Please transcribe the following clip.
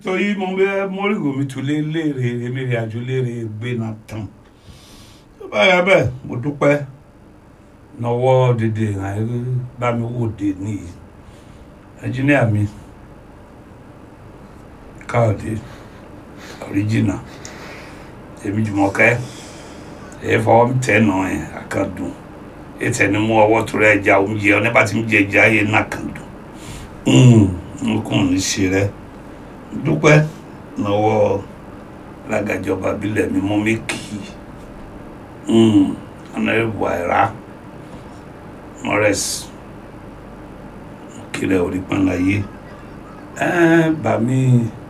ètò yìí mo bẹ mọ́rìgò mi tún lé léèrè èmi rìn àjò léèrè gbé náà tán báyà bẹ́ẹ̀ mo dúpẹ́ nọwọ́ dédé ìrìn bá mi wò dé nìyí ẹnjíníà mi káàdé ọ̀ríjìnà èmi jùmọ̀kẹ́ èyí fọwọ́ mi tẹ̀ nà ẹ̀ àkàndùn ètò ẹni mú ọwọ́ tó rẹ̀ ẹja oúnjẹ ọ nígbà tí mo jẹ ẹja yẹn náà kàn dùn nkùn ní ṣe rẹ dúpẹ́ lọ́wọ́ alágàjọba bílẹ̀ mi mú mi kì í ọ̀nàrẹ́bù àìrá mọ́rẹ́sì kílẹ̀ orí pọ́nláyé bàmí